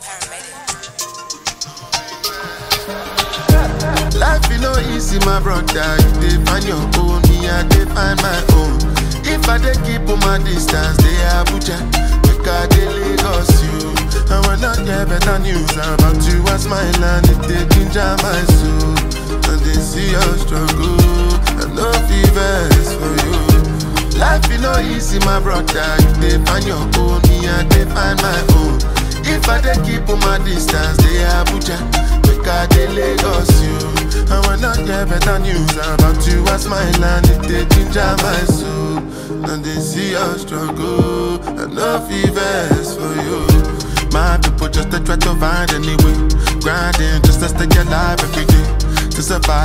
Life you know easy, my brother. You dey find your own, me I dey find my own. If I dey keep on my distance, they Abuja, make I dey Lagos you. I will not get better news about you as my land. It dey ginger my soul, and they see your struggle. I no fevers for you. Life you know easy, my brother. You dey find your own, me I dey find my own. If I dey keep on my distance, they Abuja, make I dey Lagos you. I will not get better news about you as my land. It dey ginger my soul, and they see your struggle. I no fevers for you. My people just to try to find any way, grinding just to stay alive every day to survive.